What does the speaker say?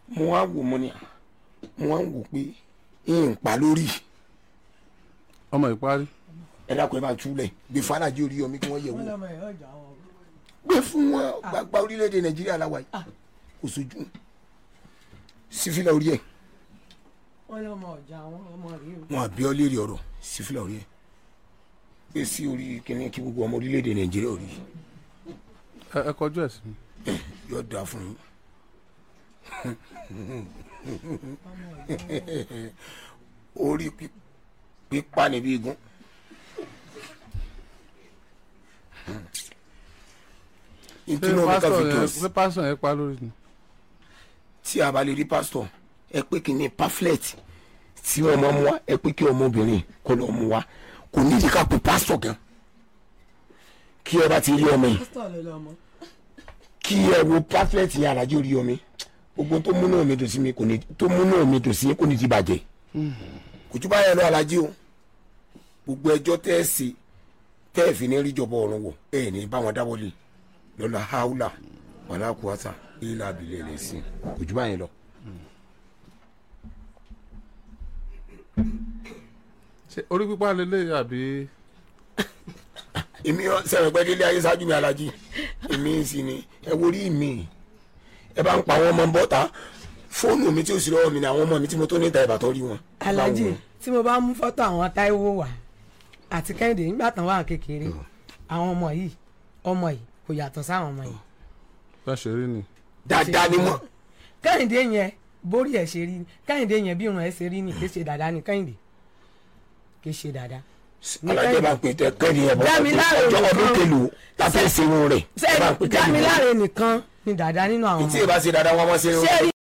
mo wá wò mo ní mo wá wò pé n pa lórí ọmọ ìparí ẹ dákun ẹ bá túlẹ̀ gbé fàlàjì orí omi kí wọ́n yẹ̀ wò wọ́n lọ́mọ ẹ̀ ọjà wọn. gbé fún wọn gbàgbà orílẹ̀-èdè nàìjíríà la wà yìí kò sojú sífìlà orí ẹ̀ wọ́n lọ́mọ ọjà wọn ọmọ rèé o. wọn àbí ọ léèrè ọ̀rọ̀ sífìlà orí ẹ̀ gbé sí orí kíní kí gbogbo ọmọ orílẹ̀-èdè nàìjíríà orí ẹ ẹ kọjú ẹ sí mi yóò dáa fún yín orí pí- pípa níbi igun ṣé ìtúnú mi ká pásítọ̀ fi yẹn tó ṣé pásítọ̀ yẹn pa lórí ni tí a bá lè rí pásítọ̀ ẹ pé kí ni pamphlet tí ọmọ mu wá ẹ pé kí ọmọbìnrin kó lọ mu wá kò nídìí ká pe pásítọ̀ gan kí ẹ bá ti rí ọmọ yìí pásítọ̀ ló lọ́mọ. kí ẹ wo pamphlet yẹn alájọ rí omi gbogbo tó múnú mi dùn sí mi kò ní tó múnú mi dùn sí kò ní ti bàjẹ́ kò tún báyẹn lọ alájí o gbogbo ẹjọ́ tẹ́ ẹ ṣe tẹ́ ẹ fi ní rí jọba ọ̀run wọ̀ ẹ ní bá wọn dáwọ́lé lọ́la haúlà wàlá kùwàtà ilà abilẹ̀ rẹ̀ sí kò tún báyẹn lọ. ṣé orí pípa lélẹ̀ àbí èmi sẹ̀rẹ̀ pẹ́ délé ayé ṣáájú mi alájí èmi sì ni ẹ wo rí mi ẹ bá ń pa àwọn ọmọ bọ́ta fóònù mi tí ó sì lọ́wọ́ mi ni àwọn ọmọ mi tí mo tó níta ìbátan rí wọn. alájì Báwo? tí mo bá mú fọ́tò àwọn táíwò wá àti kẹ́hìndé nígbà tán wà kékeré àwọn ọmọ yìí ọmọ yìí kò yàtọ̀ sáwọn ọmọ yìí. bá ṣe rí ni dáadáa ni wọn. kẹ́hìndé yẹn bórí ẹ̀ ṣe rí ni kẹ́hìndé yẹn bí irun ẹ̀ ṣe rí ni kì í ṣe dáadáa ni kẹ́hìndé kì í ṣe dáadáa. ní alájẹ bá ń pè tẹ kẹ́ni ẹ̀ bọ́ Dámiláre ọjọ́ ọdún nìkan. kẹlò láti ṣe irun rẹ̀ ẹ bá ń pè ṣé kẹ́ni ẹ̀ bọ́. Dámiláre nìkan ni dáadáa nínú àwọn tí ọmọ ì bá ṣe dáadáa wọn máa ṣe irun ṣé rẹ̀. rí